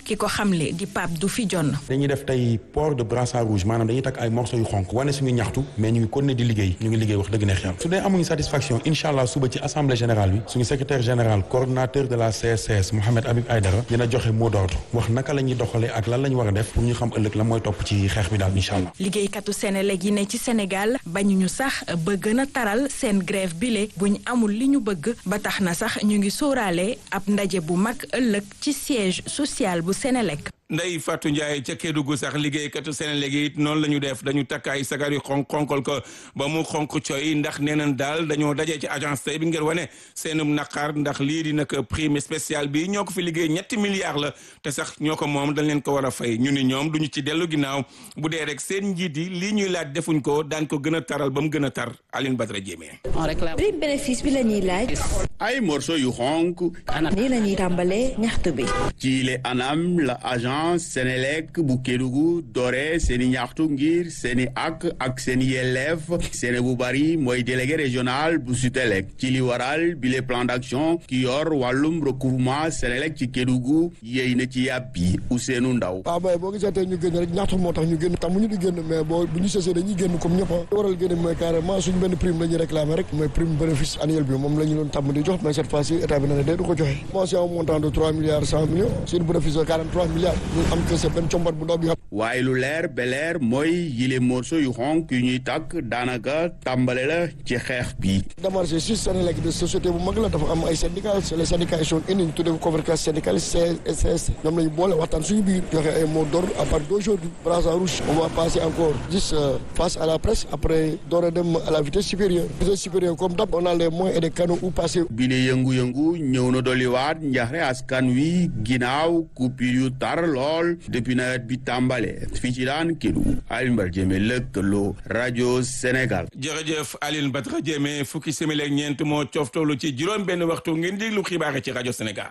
ki ko xamle di Pape du fi jonn dañuy def tey port de brassard rouge maanaam dañuy takk ay morceaux yu xonk wane suñu ñaxtu mais ñu ngi continuer di liggéey ñu ngi liggéey wax dëgg neex yàlla su dee amuñu satisfaction incha allah suba ci assemblée générale bi suñu secrétaire général coordonnateur de la CSCS Mohamed Habib Aïdara dina joxe mot d'ordre wax naka la ñuy doxalee ak lan la ñu war a def pour ñu xam ëllëg la mooy topp ci xeex bi daal incha allah liggéeykatu Senelec yi ne ci Sénégal bañuñu sax ba gën a taral seen grève bile buñ amul li ñu bëgg ba tax na sax ñu ngi sóoraale ab ndaje bu mag ëllëg ci siège social bu Senelec Ndeye Fatou Ndiaye ca Kédougou sax liggéeykatu Senelec yi it noonu la ñu def dañu takk ay sagar yu xonk xonkal ko ba mu xonk coy ndax nee nañ daal dañoo dajee ci agence tey bi ngir wane seenum naqar ndax lii di nag prime spécial bi ñoo ko fi liggéey ñetti milliards la te sax ñoo ko moom dañ leen ko war a fay ñu ni ñoom duñu ci dellu ginnaaw bu dee rek seen njiit yi lii ñuy laaj defuñ ko daañ ko gën a taral ba mu gën a tar Aline Badara Diémé. prime bénéfice bi la ñuy laaj. ay morceau yu xonk. nii la ñuy tàmbalee ñaxtu bi. ci le anam la agence Senelec bu Kédougou doore seeni ñaxtu ngir seeni ak ak seeni yelleef seeni bu bari mooy délégué régional bu Sutelec ci li waral bi le plan d'action ki yor wàllum recouvrement Senelec ci Kédougou yéy na ci yàpp yi Ousseynou Ndaw waaw bay boo gisee tey ñu génn rek ñaxtu moo tax ñu génn tam ñu di génn mais boo bu ñu sesee dañuy génn comme ñëpp waral génn mooy carrément suñ benn prime la ñuy réclamer rek mooy prime bénéfice annuel bi moom la ñu doon tàmm di jox mais cette fois-ci état bi na ne day du ko joxe bon c'est un montant de trois milliards cent millions sur bénéfice de quarante trois milliards am que c'est benn combat bu ndaw bi xam waaye lu leer ba leer mooy yile morceau yu xonk yu ñuy takk daanaka tàmbale la ci xeex bi démarché si Senelec de société bu mag la dafa am ay syndicats c'est les syndicats ils sont unis ñu tuddee ko convergence syndicale CSS ñoom lañu boole waxtaan suñu biir joxe ay mots d'ordre à partir d'aujourd'hui brassard rouge on va passer encore juste face à la presse après door a dem à la vitesse supérieure vitesse supérieure comme d'hab on a les moyens et des canaux où passer bi le yëngu-yëngu ñëw na dolliwaat njaxre askan wi ginnaaw coupure yu tar lool depuis nawet bi tàmbale fii ci daan Kédougou Alioune Badara Diémé lëkkaloo rajo Sénégal jërëjëf Alioune Badara Diémé fukki simili ak ñeent moo cooftoolu ci juróom benn waxtu ngeen déglu xibaar ci rajo Sénégal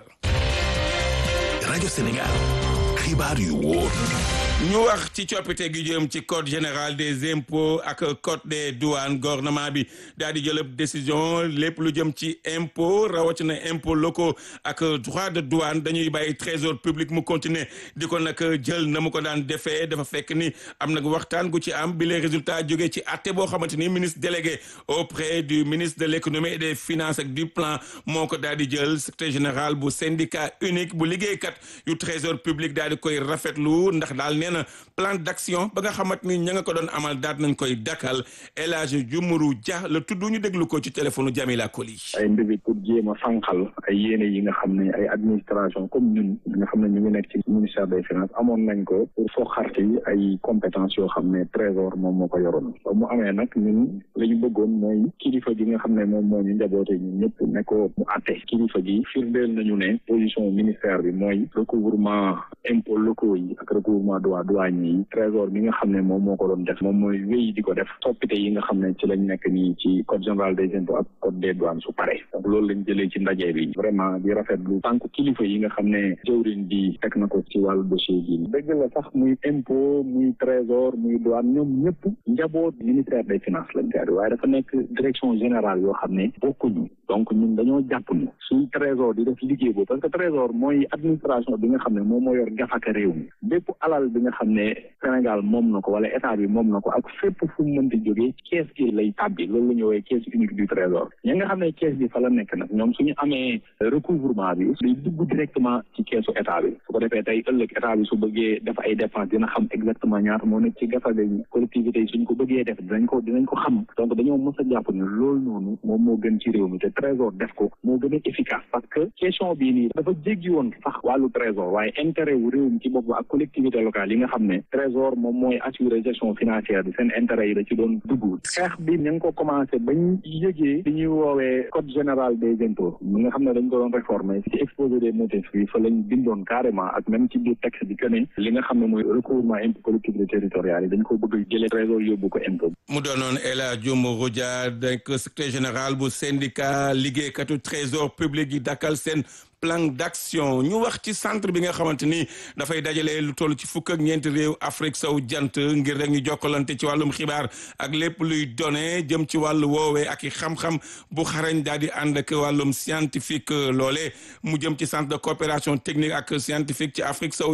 rajo Sénégal xibaar yu wóor ñu wax ci coppite gi jëm ci code général des impôts ak code des douanes gouvernement bi daal di jël décision lépp lu jëm ci impôt rawatina impôt locaux ak droit de douane dañuy bàyyi trésor public mu continuer di ko nag jël na mu ko daan defee dafa fekk ni am nag waxtaan gu ci am bi les résultats jógee ci atte boo xamante ni ministre délégué auprès du ministre de l'économie et des finances ak du plan moo ko daal di jël secrétaire général bu syndicat unique bu liggéeykat yu trésor public daal di koy rafetlu ndax daal nee na plan d'action ba nga xamante ni ña nga ko doon amal daat nañ koy dakkal El Hadj Jumuru Dia la tudd ñu déglu ko ci téléphone Jamila Koli. ay mbébét pour jéem a sànqal ay yéene yi nga xam ne ay administration comme ñun nga xam ne ñu ngi nekk ci ministère des finances amoon nañ ko pour foo xarti ay compétences yoo xam ne trésor moom moo ko yoroon ba mu amee nag ñun la ñu bëggoon mooy kilifa gi nga xam ne moom moo ñu njaboote ñun ñëpp ne ko mu àtte kilifa gi firndeel nañu ne position ministère bi mooy recouvrement impôts locaux yi ak recouvrement droit douane yi trésor bi nga xam ne moom moo ko doon def moom mooy wéy di ko def soppite yi nga xam ne ci lañ nekk nii ci code général des impôts ak code des douanes su pare donc loolu lañ jëlee ci ndaje bi vraiment di rafetlu tànk kilifa yi nga xam ne jëwriñ bi teg na ko ci wàllu dossier bi dëgg la sax muy impôt muy trésor muy douane ñoom ñëpp njaboot ministère des finances lañ koy waaye dafa nekk direction générale yoo xam ne bokkuñu donc ñun dañoo jàpp ni suñ trésor di def liggéey boobu parce que trésor mooy administration bi nga xam ne moom moo yor gafaka réew mi bépp alal bi nga xam ne Sénégal moom na ko wala état bi moom na ko ak fépp fu mu mënti jógee kees gi lay tàbbi loolu la ñu woowee caisse unique du trésor ñi nga xam ne kees bi fa la nekk nag ñoom suñu amee recouvrement bi day dugg directement ci keesu état bi su ko defee tey ëllëg état bi su bëggee def ay dépenses dina xam exactement ñaata moo nekk ci gafaga yi collectivités yi suñ ko bëggee def dinañ ko dinañ ko xam donc dañoo mës a jàpp ne loolu noonu moom moo gën ci réew mi te trésor def ko moo gën a efficace parce que question bii nii dafa jéggi woon sax wàllu trésor waaye intérêt wu réew mi ci bopp ak collectivité locale yi nga xam ne trésor moom mooy assurer gestion financière bi seen intérêt yi da ci doon dugg xeex bi ñu ngi ko commencé bañ yëgee li ñuy woowee code général des impôts mi nga xam ne dañ ko doon réformer ci exposé des motifs bi fa lañ bindoon carrément ak même ci biir texte bi que ne li nga xam ne mooy recouvrement impôt collectivité territoriale yi dañ ko bëgg jëlee trésor yóbbu ko impôt mu doonoon El Hadj Dioumou Dia donc secrétaire général bu syndicat liggéeykatu trésor public yi dakkal seen plan d'action ñu wax ci centre bi nga xamante ni dafay dajale lu toll ci fukk ak ñeenti réew Afrique sow jant ngir rek ñu jokkalante ci wàllum xibaar ak lépp luy données jëm ci wàllu woowee ak i xam-xam bu xarañ daal di ànd ak wàllum scientifique loole mu jëm ci centre de coopération technique ak scientifique ci Afrique sow